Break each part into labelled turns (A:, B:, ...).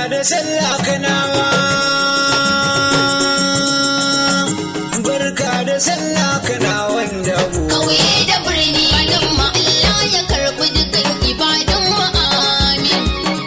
A: da sallah kanawa barka da sallah kana wanda mu
B: Kauye da birni fatan mu Allah ya karbi dukan ibadun mu amin.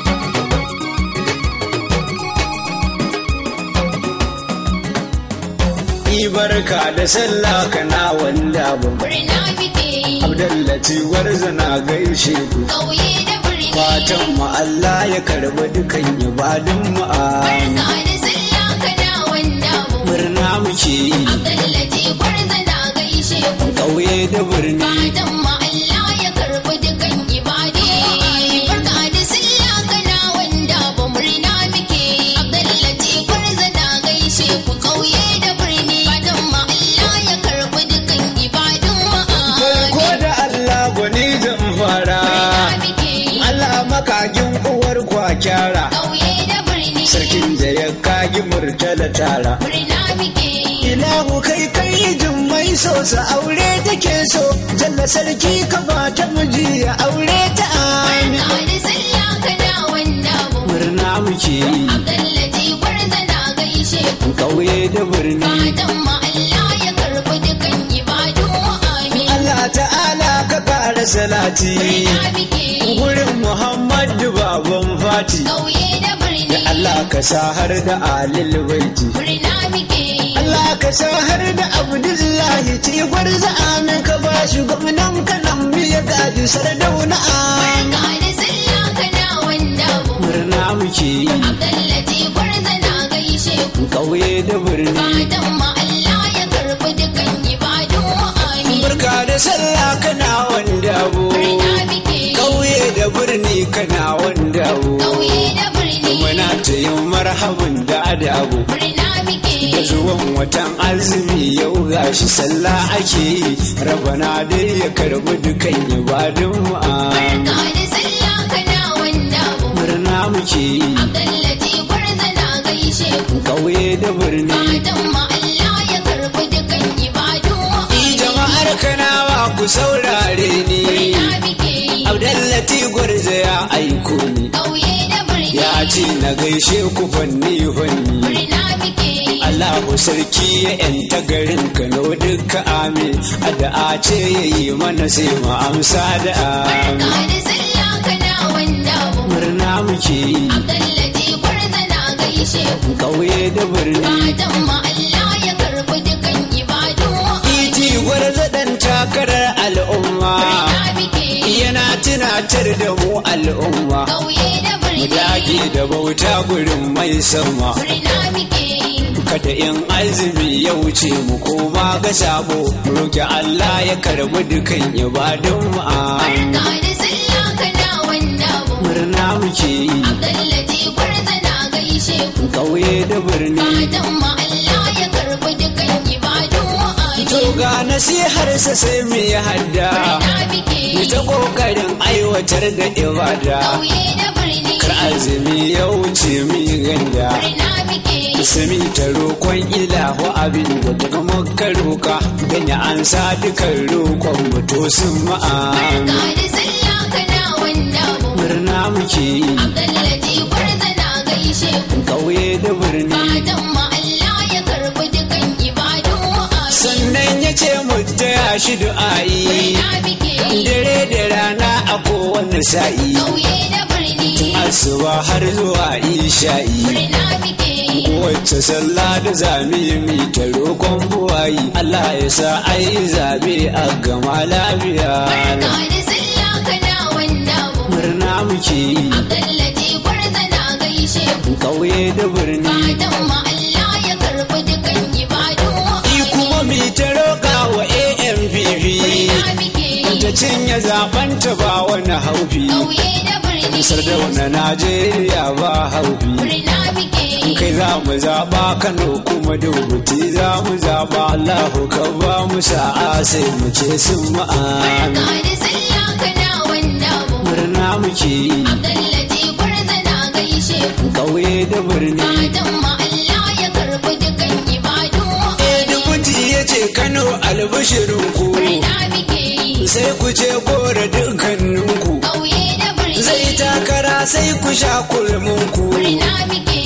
A: yi barka da sallah kana wanda mu
B: Murna muke yi.
A: abdallaci warzana gaishe ku
B: Kauye da birni.
A: fatan mu Allah ya karbi dukan ibadun mu amin
B: Barka da sallah kana wanda mu.
A: murna muke yi
B: Abdullahi gwarza na gaishe ku.
A: ƙauye da birni
B: Fatan mu Allah ya karbi dukan ibadu. Barka da sallah kana wanda ba murna muke yi. Abdullahi gwarza na gaishe ku. Kauye da birni. Fatan mu Allah ya karbi dukan ibadun mu
A: farko
B: amin.
A: da Allah gwani zan fara
B: Murna muke yi.
A: Allah makagin uwar kwakyara
B: Kauye da birni.
A: sarkin da ya kagi murtala tara
B: Murna muke yi.
A: ilahu kai kai jin mai so sa aure take so jalla sarki ka ba ta miji ya aure ta amin
B: Barka da sallah kana wanda mu.
A: murna muke yi
B: Abdullahi gwarza na gaishe ku.
A: ƙauye da birni
B: Fatan mu Allah ya karbi dukan ibadu amin.
A: Allah ta'ala ka ƙara salati
B: Murna muke yi.
A: gurin Muhammadu baban fati
B: Kauye da birni.
A: Allah ka sa har da alil baiti
B: Murna muke yi.
A: Allah ka sa har da Abdullahi ci gwarza amin ka ba shi gwamnan kanan ya gaji sardauna amin
B: Barka da sallah kana wanda mu.
A: murna muke yi
B: Abdullahi gwarza na gaishe ku.
A: ƙauye da birni
B: Fatan mu Allah ya karbi dukan ibadu amin.
A: barka da sallah kana wanda abu
B: Murna muke yi.
A: ƙauye da birni kana wanda abu
B: Kauye da birni.
A: muna ta yin marhaban da adabu
B: Murna muke
A: da
B: yi.
A: zuwan watan azumi yau gashi sallah ake yi rabana dai ya karbi dukan ibadun mu amin
B: Barka da sallah kana wanda mu.
A: murna muke yi
B: Abdullahi gwarza na gaishe ku.
A: ƙauye da birni
B: Fatan mu Allah ya karbi dukan ibadu
A: Ni jama'ar kanawa ku saurare ni
B: Murna muke yi.
A: Abdallati gwarza ya aiko ni
B: Kauye da birni.
A: ya ce na gaishe ku fanni fanni
B: Murna muke yi.
A: Allahu sarki ya yanta garin Kano duka amin addu'a ce ya yi mana sai mu amsa da amin
B: Barka da sallah kana wanda mu.
A: murna muke yi
B: Abdullahi gwarza na gaishe ku.
A: ƙauye da birni
B: Fatan mu Allah ya karbi dukan ibadu
A: Iti gwarza dan takarar al'umma
B: Murna muke yi.
A: yana tunatar da mu al'umma
B: Kauye da
A: mu
B: birni.
A: dage da bauta gurin mai sama
B: Murna muke yi.
A: kada in azumi ya wuce mu koma ga sabo mu roki Allah ya karbi dukan ibadun mu amin.
B: Barka da sallah kana wanda mu.
A: murna muke yi
B: Abdullahi gwarza na gaishe ku.
A: ƙauye da birni
B: Fatan mu Allah ya karbi dukan ibadu
A: to
B: amin.
A: ga nasihar sa sai mu yi hadda
B: Murna muke
A: mu
B: yi.
A: ta kokarin aiwatar da ibada
B: Kauye da birni.
A: kar azumi ya wuce mu yi ganda
B: Murna muke yi.
A: Sami ta roƙon ilahu abin da daga maka roƙa ganya an sa dukan roƙon mutu sun ma'am
B: Barka da sallah kana wanda mu.
A: murna muke yi
B: Abdullahi gwarza na gaishe ku.
A: ƙauye da birni
B: Fatan mu Allah ya karbi dukan ibadu amin.
A: sannan ya ce mu taya shi du'a'i
B: Murna muke yi.
A: dare da rana a kowane sa'i
B: Kauye da birni.
A: asuba har zuwa isha'i
B: Murna muke yi.
A: kowace sallah da zami mi ta roƙon buwayi Allah ya sa ai zabe a gama lafiya
B: Barka da sallah kana wanda mu.
A: murna muke yi
B: Abdullahi gwarza na gaishe ku.
A: ƙauye da birni
B: Fatan mu Allah ya karbi dukan ibadu
A: Ni kuma mi ta roƙa wa AMPP
B: Murna muke yi.
A: ta cinye zaben ta ba wani haufi
B: Kauye da birni.
A: sardauna Najeriya ba haufi
B: Murna muke yi.
A: kai za mu zaɓa Kano kuma dubuti za mu zaɓa Allahu ka ba mu sa'a sai mu ce sun ma'an
B: Barka da sallah kana wanda mu.
A: murna muke yi
B: Abdullahi gwarza na gaishe ku.
A: ƙauye da birni
B: Fatan mu Allah ya karbi dukan ibadu
A: dubuti ya ce Kano albishirinku
B: Murna muke yi.
A: sai ku ce gora dukkaninku
B: Kauye da birni.
A: zai takara sai ku sha kulminku
B: Murna muke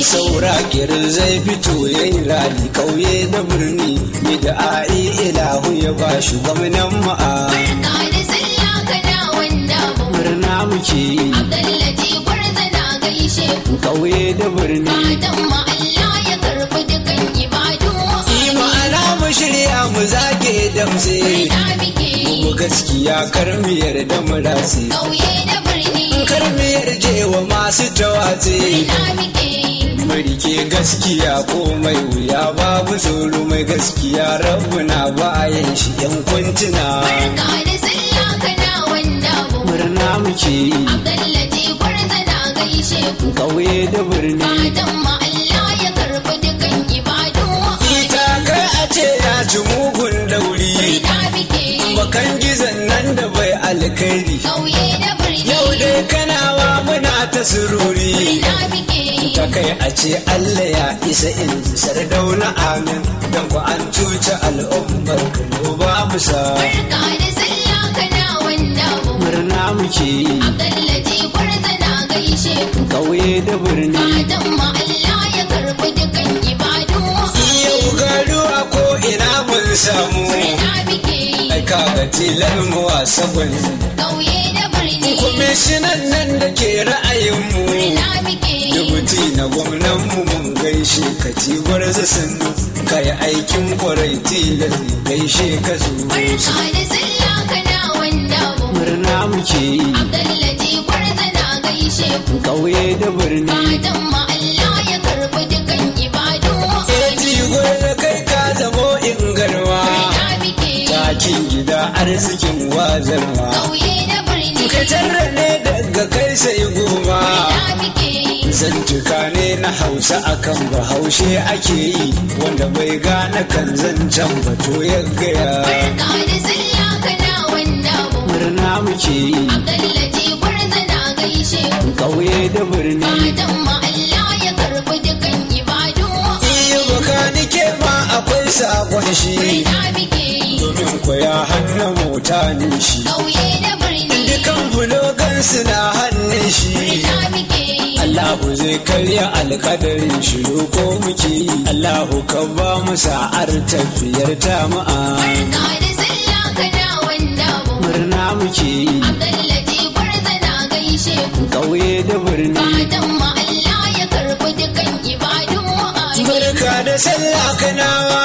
A: saura kirin zai fito ya yi rali kauye da birni ni da a'i ilahu ya ba shi gwamnan ma'a
B: Barka da sallah kana wanda mu.
A: murna muke yi
B: Abdallaji gwarza na gaishe ku.
A: kauye da birni
B: Fatan ma Allah ya karbi dukan ibadu.
A: yi ma'ana mu shirya mu zage damse
B: Murna muke
A: mu gaskiya karmiyar da mu rasi
B: kauye da birni.
A: karmiyar jewa masu tawatse
B: Murna muke
A: Marike gaskiya ko mai wuya babu tsoro mai gaskiya rabu na bayan shi yan kuntuna
B: Barka da sallah kana wanda mu.
A: murna muke yi
B: Abdallaji gwarza na gaishe ku.
A: kauye da birni
B: Fatan ma Allah ya karbi dukan ibadu.
A: ita kai a ce ya ci mugun dauri
B: Murna muke
A: bakan gizon nan da bai alkhairi
B: kauye da birni.
A: yau dai kanawa muna ta sururi
B: Murna muke
A: ta kai a ce Allah ya isa in ji sardauna amin don ku an cuci al'ummar Kano ba mu sa
B: Barka da sallah kana wanda mu.
A: murna muke yi
B: Abdallaji gwarza na gaishe ku.
A: kauye da birni
B: Fatan ma Allah ya karbi dukan ibadu.
A: yau garuwa ko ina mun samu
B: Murna muke
A: ai kaga tilar mu wasa gwani
B: kauye da birni.
A: kwamishinan nan da ke ra'ayinmu
B: Murna muke
A: dubuti na gwamnan mu mun gaishe ka cigwar sannu ka yi aikin kwarai tilar gaishe ka zo
B: Barka da sallah kana wanda mu.
A: murna muke yi
B: Abdallaji gwarza na gaishe ku.
A: kauye da birni
B: Fatan ma Allah ya karbi dukan ibadu.
A: cigwar da kai ka zamo in garwa
B: Murna muke
A: takin gida arzikin wazarwa
B: kauye da birni.
A: ka tarra ne daga kai sai goma
B: Murna muke
A: zantuka ne na hausa akan bahaushe ake yi wanda bai gane kan zancen bato ya gaya
B: Barka da sallah kana wanda mu.
A: murna muke yi
B: Abdallaji gwarza na gaishe ku.
A: kauye da birni
B: Fatan ma Allah ya karbi dukan ibadu.
A: iya baka nike ma akwai sakon shi
B: Murna muke
A: domin koya hannun mota ne shi
B: kauye da birni.
A: dukan bulogan na hannun shi
B: Murna muke
A: Allahu zai karya alkadarin shi ko muke yi Allahu ka ba mu sa'ar tafiyar ta ma'a
B: Barka da sallah kana wanda mu.
A: murna muke yi
B: Abdallaji gwarza na gaishe ku.
A: kauye da birni
B: Fatan ma Allah ya karbi dukan ibadu. Amin.
A: barka da sallah kanawa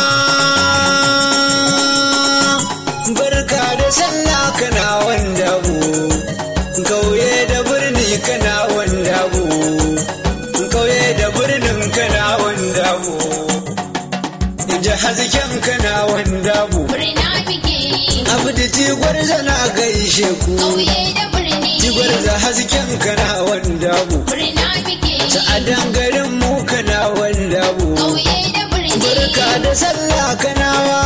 A: barka da sallah kana wanda bu kauye da birni kana wanda bu kauye da birnin kana wanda bu ji hasken kana wanda bu
B: Murna muke
A: abdu tigwar zana gaishe ku
B: kauye da birni.
A: tigwar za hasken kana wanda bu
B: Murna muke
A: sa'adan garin mu kana wanda bu
B: kauye da birni.
A: barka da sallah kanawa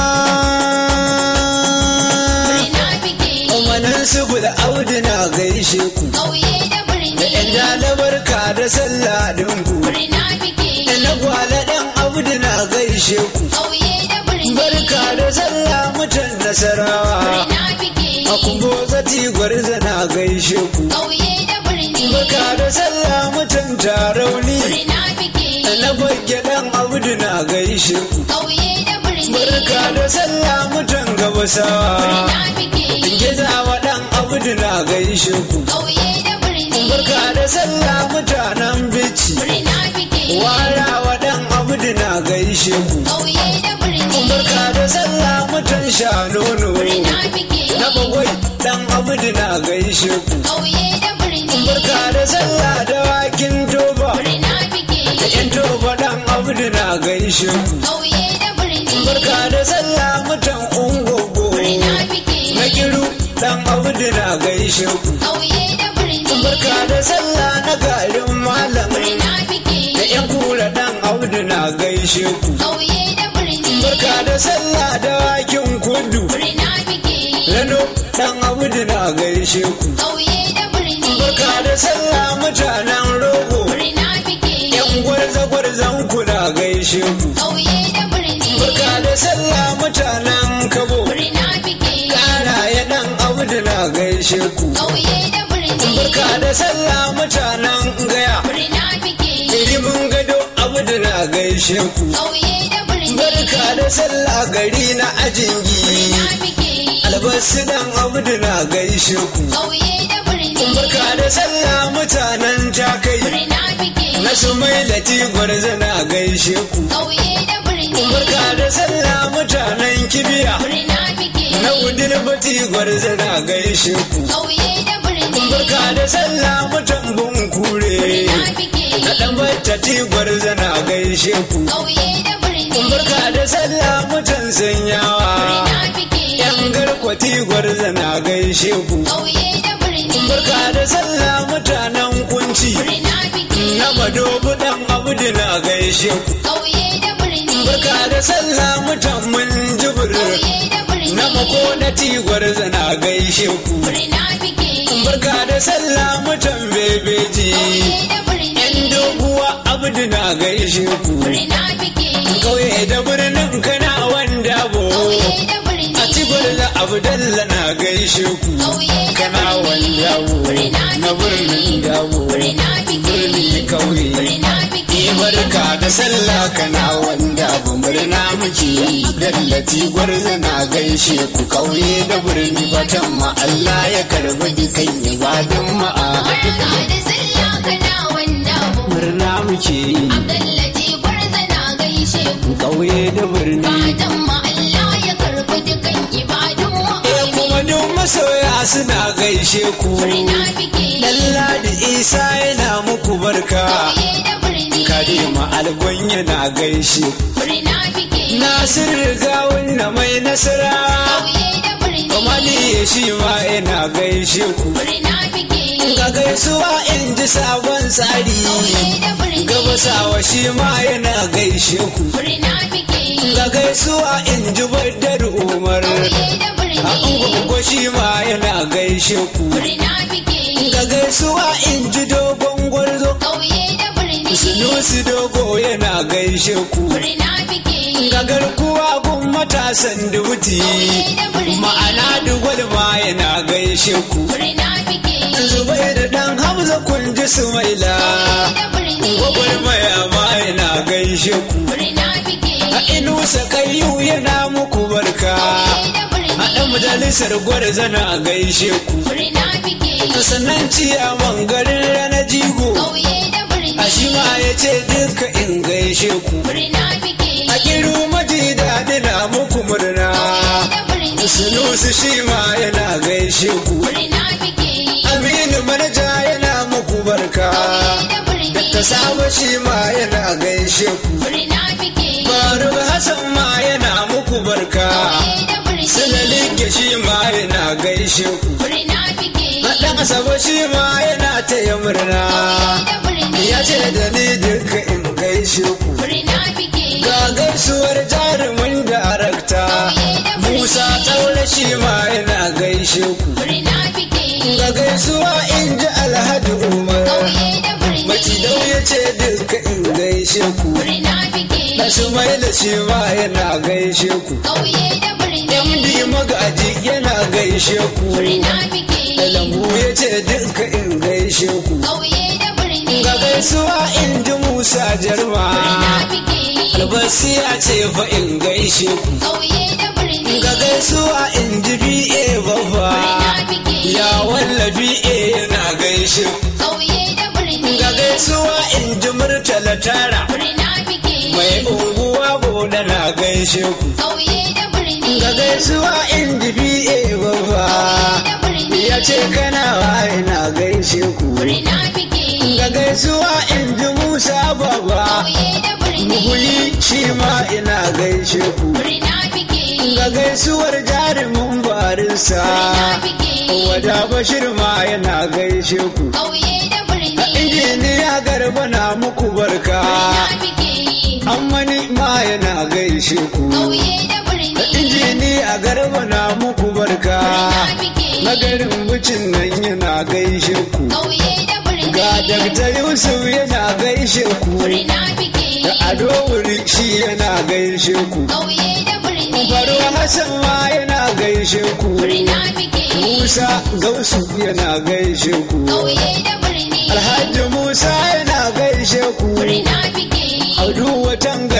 B: Murna muke
A: umanan su da audu na gaishe ku
B: kauye da birni.
A: da yan jala barka da sallah dinku
B: Murna muke
A: da na gwala dan audu na gaishe ku
B: kauye da birni.
A: barka da sallah mutan nasarawa
B: Murna muke
A: a kumbo zati gwarza na gaishe ku
B: kauye da birni.
A: barka da sallah mutan tarauni
B: Murna muke
A: da na bagge dan audu na gaishe ku
B: kauye da birni.
A: barka da sallah mutan gabasawa
B: Murna muke
A: Gizawa ɗan abudu na gaishe ku.
B: kauye da birni.
A: Barka da sallah mutanen bici.
B: Murna muke
A: Warawa ɗan abudu na gaishe ku.
B: kauye da birni.
A: Barka da sallah mutan shanono.
B: Murna muke
A: Na bagwai ɗan abudu na gaishe ku.
B: kauye da birni.
A: Barka da sallah da wakin toba.
B: Murna muke
A: Da ƴan toba ɗan abudu na gaishe ku.
B: kauye da birni.
A: Barka da sallah mutan ungogo.
B: Murna muke
A: Na kiru ɗan abudu na gaishe ku.
B: kauye da birni.
A: Barka da sallah na garin malam.
B: Murna muke
A: da yan kura dan audu na gaishe ku
B: kauye da birni.
A: barka da sallah da wakin kudu
B: Murna muke
A: rano dan audu na gaishe ku
B: kauye da birni.
A: barka da sallah mutanen rogo
B: Murna muke
A: yan gwarza gwarzan ku na gaishe ku
B: kauye da birni.
A: barka da sallah mutanen kabo
B: Murna muke
A: kara ya dan audu na gaishe ku
B: kauye da birni.
A: barka da sallah mutanen gaya
B: Murna muke
A: ilimin gado gaishe ku
B: Kauye da birni.
A: barka da sallah gari na ajingi
B: Murna muke yi.
A: albasu dan abdu na gaishe ku
B: Kauye da birni.
A: barka da sallah mutanen takai
B: Murna muke yi.
A: na su mai lati gwarza na gaishe ku
B: Kauye da birni.
A: barka da sallah mutanen kibiya
B: Murna muke yi.
A: na udil bati gwarza na gaishe ku
B: Kauye da birni.
A: barka da sallah mutan bunkure
B: Murna muke yi.
A: na dan battati gwarza na gaishe ku
B: Kauye da birni.
A: barka da sallah mutan sanyawa
B: Murna muke yi.
A: yan garkwati gwarza na gaishe ku
B: Kauye da birni.
A: barka da sallah mutanen kunci
B: Murna muke yi.
A: na madobu dan abdu na gaishe ku
B: Kauye da birni.
A: barka da sallah mutan mun jibir
B: Kauye da birni.
A: na makonati gwarza na gaishe ku
B: Murna muke yi.
A: barka da sallah mutan bebeji
B: Kauye da birni.
A: yan doguwa abdu na gaishe ku
B: Murna muke yi.
A: kauye da birnin kana wanda bo
B: Kauye da birni.
A: a da abdalla na gaishe ku
B: Kauye da
A: kana
B: birni.
A: wanda bo
B: Murna
A: na
B: muke
A: birnin
B: yi.
A: dabo
B: Murna muke
A: birni
B: yi.
A: kauye
B: Murna muke yi.
A: barka da sallah kana wanda abu murna muke yi dallati gwarza na gaishe ku kauye da birni fatan ma Allah ya karbi dukan ibadun ma
B: Barka da sallah kana wanda mu.
A: murna muke yi
B: Abdullahi gwarza na gaishe ku.
A: kauye da birni
B: Fatan ma Allah ya karbi dukan ibadun mu.
A: eh kuma duk masoya suna gaishe ku
B: Murna muke yi.
A: Lalladi Isa yana muku barka
B: Kauye da birni.
A: Kadima Algon yana gaishe ku
B: Murna muke yi.
A: Nasir Gawun na mai nasara
B: Kauye da birni.
A: Kamali shi ma yana gaishe ku
B: Murna muke yi.
A: Ga gaisuwa in ji sabon tsari
B: Kauye da birni.
A: Gabasawa shi ma yana gaishe ku
B: Murna muke yi.
A: Ga gaisuwa in ji Badar Umar
B: Kauye da birni.
A: A Ungogo shi ma yana gaishe ku
B: Murna muke yi.
A: Ga gaisuwa in ji dogon gwarzo
B: Kauye da birni.
A: Sunusi dogo yana gaishe ku
B: Murna muke yi.
A: Ga garkuwa gun matasan dubuti Ma'ana dugwal ma yana gaishe ku
B: Murna muke yi.
A: Zubai da dan Hamza kun ji Sumaila
B: da birni.
A: Gwagwarmaya ma yana gaishe ku
B: Murna muke
A: A
B: yi.
A: inusa kayu yana muku barka
B: da birni.
A: A ɗan majalisar gwarza na gaishe ku
B: Murna muke yi.
A: Sannan ciyaman garin rana jigo
B: Kauye da birni.
A: A shi ma ya ce duka in gaishe ku
B: Murna muke yi.
A: A kiru maji daɗi na muku murna
B: da birni.
A: Sunusi shi ma yana gaishe ku
B: Murna muke yi.
A: Aminu manaja yana muku barka
B: da birni.
A: Ta saba shi ma yana gaishe ku
B: Murna muke yi.
A: Faruk Hassan ma yana muku barka
B: da birni.
A: Sulalige shi ma yana gaishe ku
B: Murna muke yi.
A: Ɗan Asaba shi ma yana taya murna
B: da birni.
A: Ya ce da ni duka in gaishe ku
B: Murna muke yi.
A: Ga gaisuwar jarumin darakta Musa Taure shi ma yana gaishe ku
B: Murna muke yi.
A: Ga gaisuwa in ji Alhaji Umar
B: Kauye da birni.
A: Macidau ya ce duka in gaishe ku
B: Murna muke yi.
A: Na mai da shi ma yana gaishe ku
B: Kauye da birni.
A: MD magaji yana gaishe ku
B: Murna muke
A: Da
B: yi.
A: lambu ya ce duka in gaishe ku
B: Kauye da birni.
A: Ga gaisuwa in ji Musa Jarma
B: Murna muke yi.
A: Albasi ya ce fa in gaishe ku
B: Kauye da birni.
A: Ga gaisuwa in ji BA babba
B: Murna muke yi.
A: Ya walla BA yana gaishe ku
B: Kauye da birni.
A: Ga gaisuwa in ji Murtala Tara
B: Murna muke yi.
A: Mai unguwa boda na gaishe ku
B: Kauye da birni.
A: Ga gaisuwa in ji BA babba
B: da birni.
A: Ya ce kana yana gaishe ku
B: Murna muke yi.
A: Ga gaisuwa in ji Musa baba
B: Kauye da birni.
A: Muhuli shi ma ina gaishe ku
B: Murna muke yi.
A: Ga gaisuwar jarumin barinsa
B: Murna muke yi.
A: Wada Bashir ma yana gaishe ku
B: Kauye da birni.
A: Injiniya garba na muku barka
B: Murna muke yi.
A: Ammani ma yana gaishe ku
B: Kauye da birni.
A: Injiniya garba na muku barka
B: Murna muke yi.
A: Nagarin bucin nan yana gaishe ku
B: Kauye da birni.
A: Ga Dr. Yusuf yana gaishe ku
B: Murna muke yi.
A: Da Ado Wuri shi yana gaishe ku
B: Kauye da birni.
A: Faro Hassan ma yana gaishe ku
B: Murna muke yi.
A: Musa Gausu yana gaishe ku
B: Kauye da birni.
A: Alhaji Musa yana gaishe ku
B: Murna muke yi.
A: Audu watan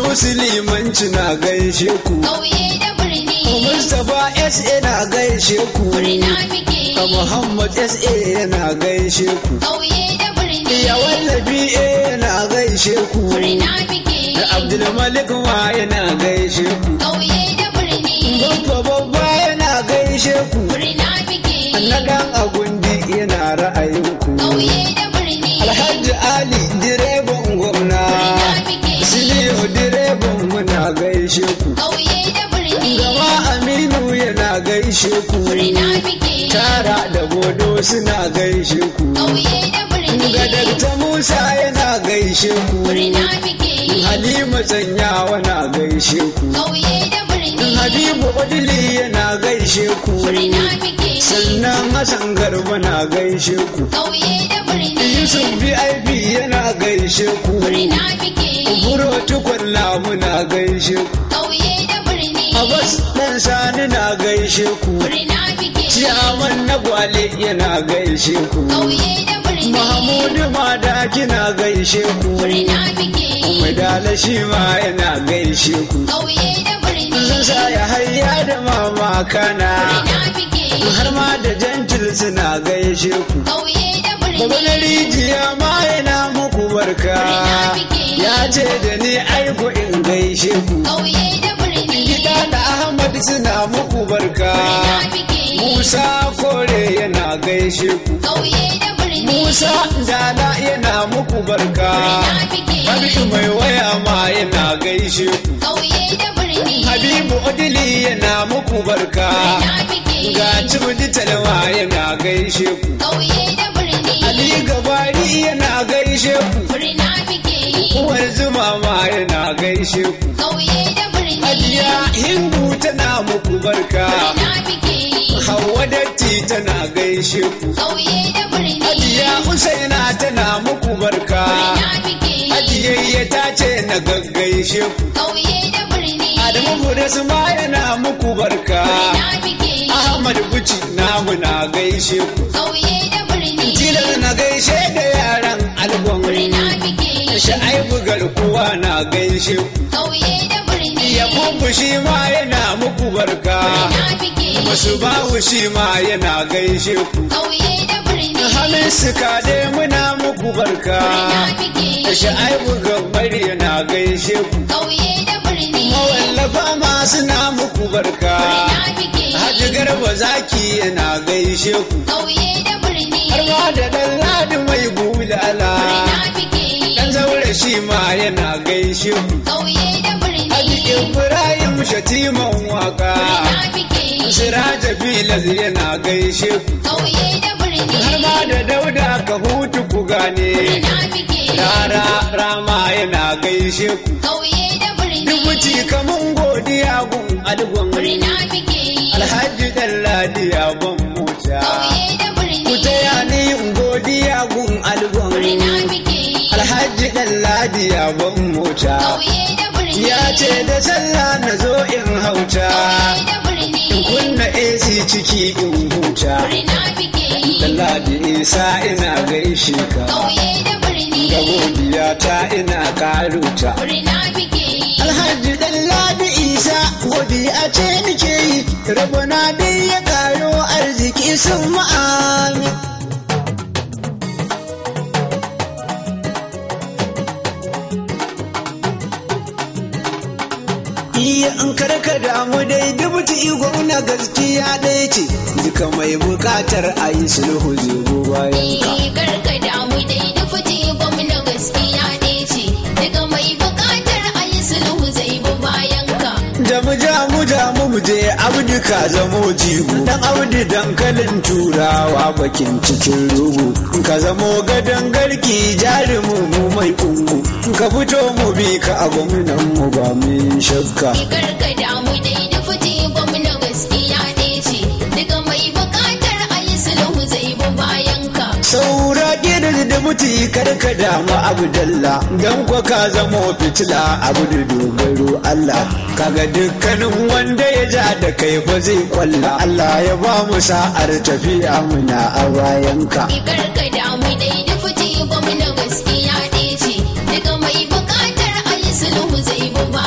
A: Sunusi limanci na gaishe ku.
B: ƙauye da birni
A: Mustapha SA na gaishe ku.
B: murna muke
A: A Muhammad SA yana gaishe ku.
B: ƙauye da birni
A: Ya wallafi yana gaishe ku.
B: murna muke
A: Abdulmalik ma yana gaishe ku.
B: ƙauye da birni
A: Babba babba yana gaishe ku.
B: murna muke
A: Na dan agundi yana ra'ayin ku.
B: ƙauye da birni
A: Alhaji Ali direban gwamna.
B: murna muke
A: Siliyu direban muna gaishe ku.
B: ƙauye da birni
A: Gama Aminu yana gaishe ku.
B: murna muke
A: Tara da Bodo suna gaishe ku.
B: ƙauye da birni
A: Ga Dakta Musa yana gaishe ku.
B: murna muke
A: Halima Tsanyawa na gaishe ku.
B: ƙauye da birni
A: Habibu Odili yana gaishe ku.
B: murna muke
A: Sannan Hassan Garba na gaishe ku.
B: ƙauye da birni
A: Yusuf VIP yana gaishe ku.
B: murna muke
A: Buro tukwalla muna gaishe ku.
B: ƙauye da birni
A: Abbas ɗan sani na gaishe ku.
B: murna muke
A: Ciyaman na gwale yana gaishe ku.
B: ƙauye da birni
A: Mahmudu Madaki na gaishe ku.
B: murna muke
A: Madala shi ma yana gaishe ku.
B: ƙauye da birni
A: Zan sa ya hayya da mama kana.
B: murna muke
A: Har ma da jantil suna gaishe ku.
B: ƙauye da
A: Baba na
B: birni
A: rijiya ma yana muku barka. Ya ce da ni aiko in gaishe ku.
B: ƙauye da birni
A: Gida da Ahmad suna muku barka.
B: murna muke
A: Musa kore yana gaishe ku.
B: ƙauye da birni
A: Musa dala yana muku barka.
B: murna muke
A: Habibu mai waya ma yana gaishe ku.
B: ƙauye da birni
A: Habibu Odili yana muku barka.
B: murna muke
A: Ga Cibudi Talma yana gaishe ku.
B: ƙauye da birni
A: Ali Gabari yana gaishe ku.
B: murna muke
A: Uwar Zuma ma yana gaishe ku.
B: ƙauye da birni
A: Aliya Hindu tana muku barka.
B: murna muke
A: Hauwa Datti tana gaishe ku.
B: ƙauye da birni
A: Aliya Usaina tana muku barka.
B: murna muke
A: Ajiyayya ta ce na gaggaishe ku.
B: ƙauye da birni
A: Adamu Budas ma yana muku barka.
B: murna muke
A: Ahmad Buci namu na gaishe ku.
B: ƙauye da birni
A: Tilar na gaishe da yaran albon.
B: murna muke
A: Sha'aibu garkuwa na gaishe ku.
B: ƙauye da birni
A: Yakubu shi ma yana muku barka.
B: murna muke
A: Masu bawu shi ma yana gaishe ku.
B: ƙauye da birni
A: Hamisu Kade muna muku barka.
B: murna muke
A: Sha'aibu gabari yana gaishe ku.
B: ƙauye da birni
A: Mawallafa ma suna muku barka.
B: murna muke
A: Haji Garba Zaki yana gaishe ku.
B: ƙauye da birni
A: Har ma da ɗan ladi mai bulala.
B: murna muke
A: Ɗan zaure shi ma yana gaishe ku.
B: ƙauye da birni
A: Haji Ibrahim Shatiman waka.
B: murna muke
A: Siraja Bilal yana gaishe ku.
B: ƙauye da birni
A: Har ma da Dauda ka hutu ku gane.
B: murna muke
A: Rara rama yana gaishe ku.
B: ƙauye da birni
A: Dubuci kamun godiya gun algon.
B: murna muke
A: Alhaji Ɗanladi ya ban mota.
B: ƙauye da
A: Ku
B: birni
A: taya ni in godiya gun algon.
B: murna muke
A: Alhaji Ɗanladi ya ban mota.
B: ƙauye da birni
A: Ya ce da sallah na zo in hauta.
B: ƙauye da birni
A: In kunna AC ciki in huta.
B: murna muke
A: Ɗanladi Isa ina gaishe ka.
B: ƙauye da birni
A: Ga godiya ta ina karuta.
B: murna muke
A: Alhaji Ɗanladi Isa godiya ce nake yi. Rabona dai ya karo arziki sun ma'amin. Iya in karka damu dai dubuti igon na gaskiya ɗaya ce duka mai bukatar a yi sulhu zai bayan ka.
B: Rigar ka damu dai da fiti gwamna gaskiya ɗaya ce daga mai buƙatar a yi sulhu zai bi bayan ka.
A: Jamu jamu jamu mu je abdi ka zamo jigo dan abdi dankalin turawa bakin cikin rugu ka zamo gadon garki jarumu mu mai kungu ka fito mu bi ka a gwamnan mu ba min shakka.
B: Rigar ka damu dai da fiti gwamna gaskiya ɗaya ce daga mai buƙatar a yi sulhu zai bi bayan ka.
A: Saura gidan da mutu karka damu Abdalla dan kwa ka zamo fitila abu da dogaro Allah kaga dukkanin wanda ya ja da kai fa zai kwalla Allah ya ba mu sa'ar tafiya muna a bayanka
B: Rigar ka damu dai da fiti gwamna gaskiya ɗaya ce daga mai buƙatar a yi sulhu zai bi bayan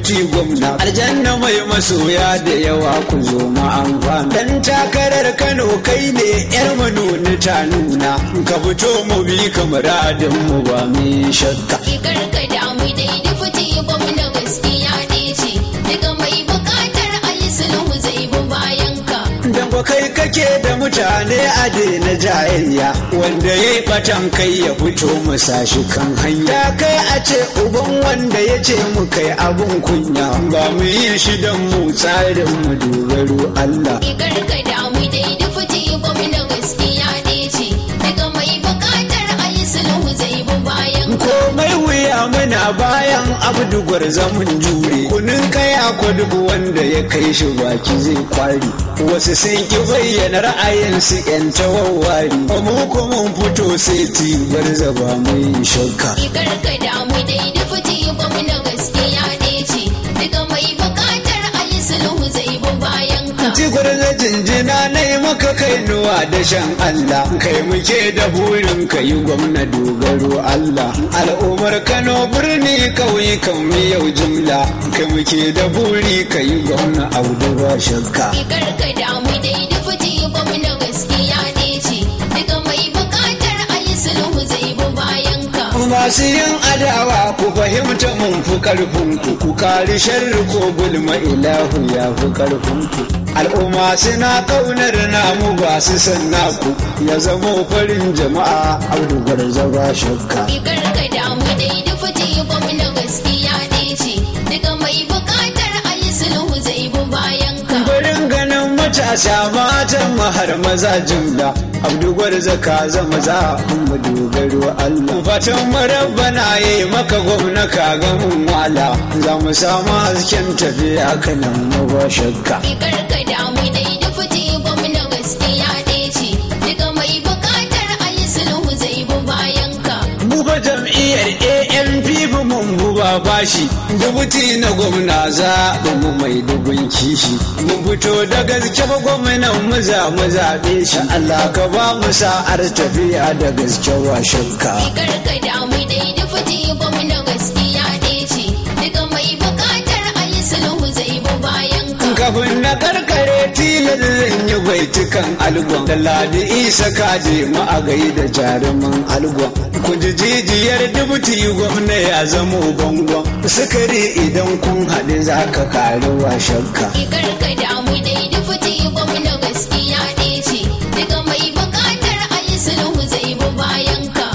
A: dubuti gwamna aljanna mai masoya da yawa ku zo ma amfani dan takarar kano kai ne yar manoni ta nuna ka fito mu bi kamar adin mu ba mai shakka
B: Karka damu dai dufuti gwamna gaskiya ne ce daga mai bukatar ayi sulhu zai bi bayan ka.
A: dan kwa kai kake da mutane a daina jayayya wanda ya yi batan kai ya fito mu sashi kan hanya kai a ce uban wanda ya ce mu kai abun kunya ba mu yi shi don mu tsarin mu dogaro Allah
B: Karka damu dai dufuti gwamna gaskiya ne ce daga mai bukatar ayi sulhu zai bi bayan ka.
A: komai wuya muna bayan abdu zaman jure kunin kaya ko duk wanda ya kai shi baki zai kwari wasu sun ki bayyana ra'ayinsu yan tawawari mu ko mun fito sai tibar zaba mai shakka
B: Karka damu dai dufuti gwamna gaskiya ne ce daga mai bukatar ayi sulhu zai bi bayan ka.
A: Tikwar na jinjina na yi maka kainuwa da shan Allah kai muke da burin ka yi gwamna dogaro Allah al'ummar Kano birni kauyukan mu yau jimla kai muke da buri ka yi gwamna audu ba shakka
B: Karka damu dai dufuti gwamna gaskiya ne ce daga mai bukatar ayi sulhu zai bi bayan ka.
A: masu yin adawa ku fahimta mun fi karfin ku ku kari sharri ko gulma ilahu ya fi karfin ku al'umma suna kaunar namu ba su san naku ya zamo farin jama'a audu gwarza ba shakka
B: Karka damu dai dufuti gwamna gaskiya ne ce daga mai bukatar ayi sulhu zai bi bayan ka.
A: Barin ganin matasa matan mahar maza jimla Abdu gwarza ka zama za mu dogaro Allah Fatan marabbana ya yi maka gwamna ka ga mun wala Za mu samu hasken tafiya kanan mu ba shakka
B: Karka damu dai dufuti gwamna gaskiya ne ce daga mai bukatar ayi sulhu zai bi bayan ka.
A: Mu fa jam'iyyar ANP bu mun buba bashi dubuti na gwamna za mu mai dubun kishi mun fito da gaske ba gwamnan mu za mu zaɓe shi Allah ka ba mu sa'ar tafiya da gaske wa shakka
B: Karka damu dai dufuti gwamna gaskiya ne ce daga mai bukatar ayi sulhu zai bi bayan ka.
A: kafin na karkare tilar zan yi baitukan algon da ladi isa kaje mu a gaida jaruman algon ku ji jijiyar dubuti gwamna ya zamo bangon sukari idan kun haɗu za ka kari wa shakka
B: Karka damu dai dufuti gwamna gaskiya ne ce daga mai bukatar ayi sulhu zai bi bayan ka.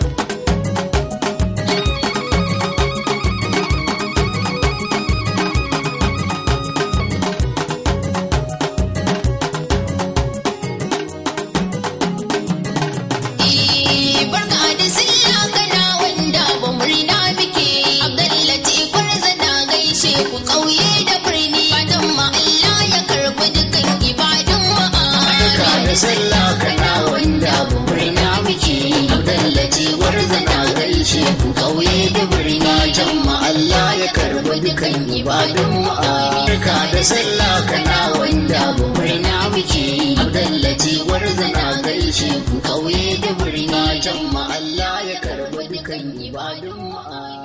B: Eh, barka da sallah kana wanda ba murna muke Abdullati kwarza na gaishe ku kauye da birni fatan ma Allah ya karbi dukan ibadun mu
A: Barka da sallah kana wanda ba
B: murna muke Abdullati kwarza na gaishe ku kauye da birni fatan ma Allah ya karbi dukan ibadun mu
A: Barka da sallah kana
B: wanda ba murna muke Abdullati kwarza na gaishe ku kauye da birni fatan ma Allah ya karbi dukan ibadun mu